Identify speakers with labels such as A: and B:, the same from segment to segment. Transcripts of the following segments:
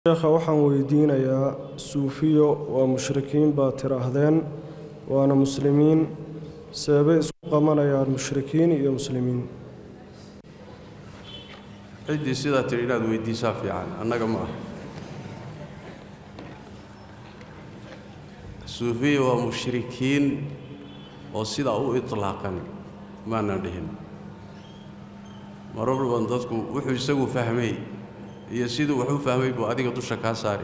A: sheekha waxaan weydiinayaa suufiyo waa mushrikiin baad tidhaahdeen waana muslimiin seebay isku qabanayaan mushrikiin iyo muslimiin
B: ciddii sidaa tidhi inaad weyddiisaa fiican annaga ma ah suufiya waa mushrikiin oo sidaa u itlaaqan maanan dhihin marar badan dadku wuxuu isagu fahmay iyo siduu wax u fahmay buu adiga dusha kaa saari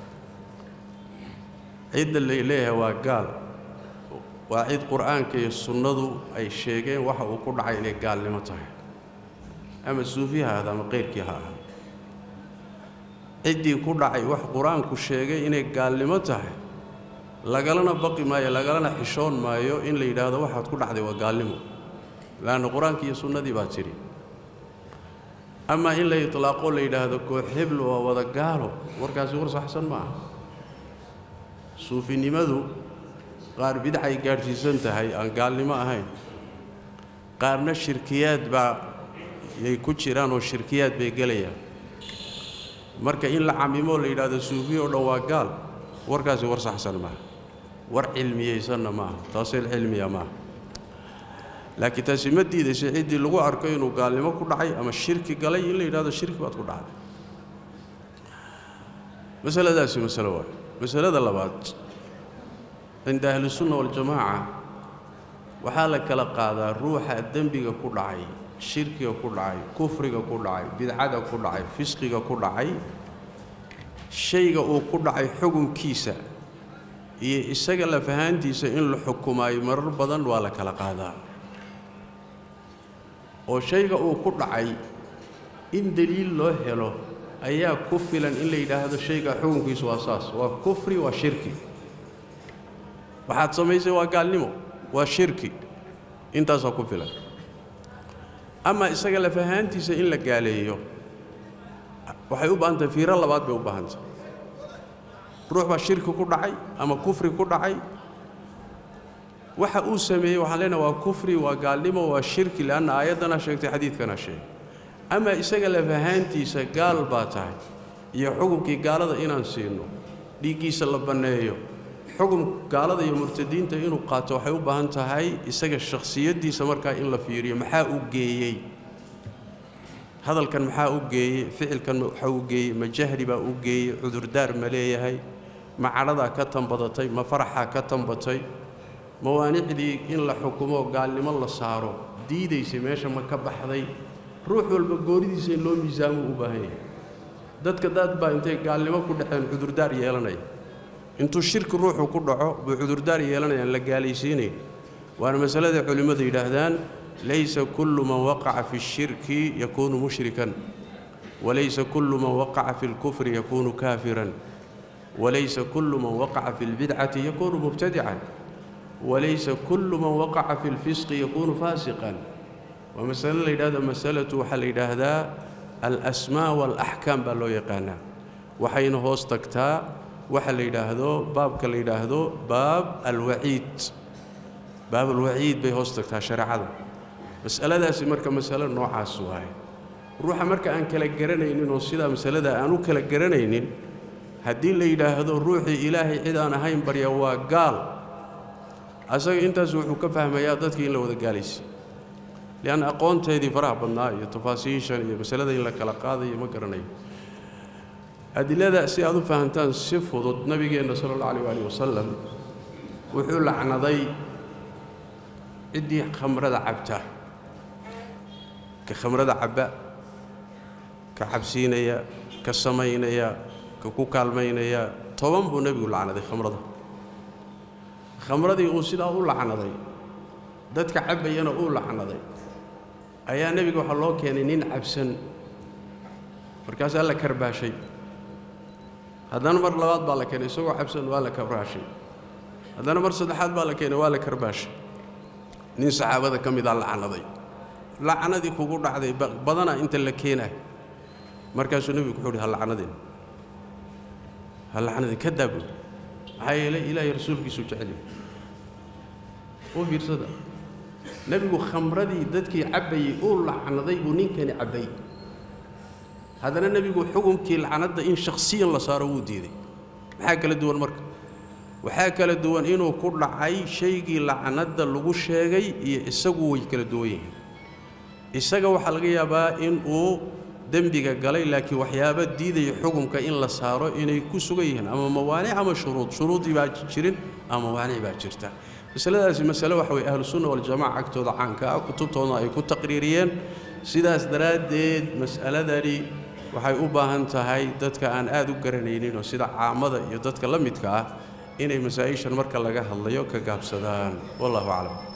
B: cidda lay leeyahay waa gaal waa cid qur'aanka iyo sunnadu ay sheegeen waxa uu ku dhacay inay gaalnimo tahay ama suufi ha ahda ama qayrkii ha aha ciddii ku dhacay wax qur-aanku sheegay inay gaalnimo tahay lagalana baqi maayo lagalana xishoon maayo in la yidhaahdo waxaad ku dhacday waa gaalnimo laanna qur-aankii iyo sunnadii baa tidhi ama in la itlaaqo la yidhaahdo koox heblo waa wada gaalo warkaasi war saxsan ma aha suufinimadu qaar bidcay gaadhsiisan tahay aan gaalnimo ahayn qaarna shirkiyaad baa yay ku jiraan oo shirkiyaad bay gelayaan marka in la camimo la yidhaahdo suufiya oo dhan waa gaal warkaasi war saxsan maaha war cilmiyeysanna maaha taaseel cilmiya maaha laakiin taasi ma diidaysa ciddii lagu arko inuu gaalnimo ku dhacay ama shirki galay in la yidhahdo shirki baad ku dhacday masaladaasi masalo waayo masalada labaad cinda ahlisunna waljamaaca waxaa la kala qaadaa ruuxa dembiga ku dhacay shirkiga ku dhacay kufriga ku dhacay bidcada ku dhacay fisqiga ku dhacay shayga uu ku dhacay xukunkiisa iyo isaga lafahaantiisa in la xukumaayo marar badan waa la kala qaadaa oo shayga uu ku dhacay in deliil loo helo ayaa ku filan in la yidhaahdo shayga xukunkiisu waa saas waa kufri waa shirki waxaad samaysay waa gaalnimo waa shirki intaasaa ku filan ama isaga lafahaantiisa in la gaaleeyo waxay u baahan tahay fiiro labaad bay u baahan tahay ruux baa shirki ku dhacay ama kufri ku dhacay waxa uu sameeyey waxaan leenahay waa kufri waa gaalnimo waa shirki leanna aayaddana sheegtay xadiidkana sheegay ama isaga lafahaantiisa gaal baa tahay iyo xukunkii gaalada inaan siino dhiiggiisa la banneeyo xukun gaalada iyo murtadiinta inuu qaato waxay u baahan tahay isaga shakhsiyaddiisa markaa in la fiiriyo maxaa u geeyey hadalkan maxaa u geeyey ficilkan maxaa u geeyey ma jahli baa u geeyey cudurdaar ma leeyahay ma cadhadaa ka tanbadatay ma faraxaa ka tanbatay mawaanicdii in la xukumo gaalnimo la saaro diidaysay meesha ma ka baxday ruux walba goonidiisa in loo miisaamo u baahan yahay dadka daad baa intay gaalnimo ku dhaceen cudurdaar yeelanaya intuu shirki ruuxu ku dhaco buu cudurdaar yeelanayaan la gaalaysiinayn waana masalada culimmadu yidhaahdaan laysa kullu man waqaca fi اshirki yakuunu mushrikan walaysa kullu man waqaca fi اlkufri yakuunu kaafiran walaysa kullu man waqaca fi اlbidcati yakuunu mubtadican walaysa kullu man waqaca fi اlfisqi yakuunu faasiqan waa masale la yidhahdo masalatu waxaa la yidhaahdaa alasmaa waalaxkaam baa loo yaqaanaa waxayna hoos tagtaa waxa la yidhaahdo baabka la yidhaahdo baab alwaciid baab alwaciid bay hoos tagtaa shareecada mas'aladaasi marka masalo noocaas waaye ruuxa marka aan kala garanaynin oo sidaa masalada aan u kala garanaynin haddii la yidhaahdo ruuxii ilaahay cid aan ahayn barya waa gaal asaga intaas wuxuu ka fahmayaa dadkii in la wada gaalaysa lianna aqoonteedii faraha badnaa iyo tafaasiishan iyo masalada in la kala qaadayo ma garanayo adilada si aad u fahantaan si fudud nabigeenna sala allahu alayh waalih wasalam wuxuu lacnaday ciddii khamrada cabta ka khamrada cabba ka cabsiinaya ka samaynaya ka ku kaalmaynaya toban buu nebigu lacnaday khamrada khamradii uu sidaa u lacnaday dadka cabbayana uu lacnaday ayaa nebiga waxaa loo keenay nin cabsan markaasaa la karbaashay haddana mar labaad baa la keenay isagoo cabsan waa la karbaashay haddana mar saddexaad baa la keenay waa la karbaashay nin saxaabada ka midaa lacnaday lacnadii kugu dhacday badanaa inta la keenaay markaasuu nebigu wuxuu uhi ha lacnadin ha lacnadin ka daabo maxaa yeelay ilaahay rasuulkiisuu jeceliy u fiirsada nebigu khamradii dadkii cabbayey uu lacnaday buu ninkani cabbay haddana nebigu xukumkii lacnadda in shakhsiyan la saaro wuu diiday maxaa kala duwan marka waxaa kala duwan inuu ku dhacay shaygii lacnadda lagu sheegay iyo isagu way kala duwan yihiin isaga waxaa laga yaabaa in uu dembiga galay laakiin waxyaaba diidaya xukumka in la saaro inay ku sugan yihiin ama mawaanic ama shuruud shuruudii baa jirin ama mawaanic baa jirta masaladaasi masale waxa weye ahlusunna waljamaca agtooda caanka ah kutubtoodna ay ku taqriiriyeen sidaas daraaddeed mas'aladani waxay u baahan tahay dadka aan aad u garanaynin oo sida caamada iyo dadka la midka ah inay masaa-ishan marka laga hadlayo ka gaabsadaan wallahu aclam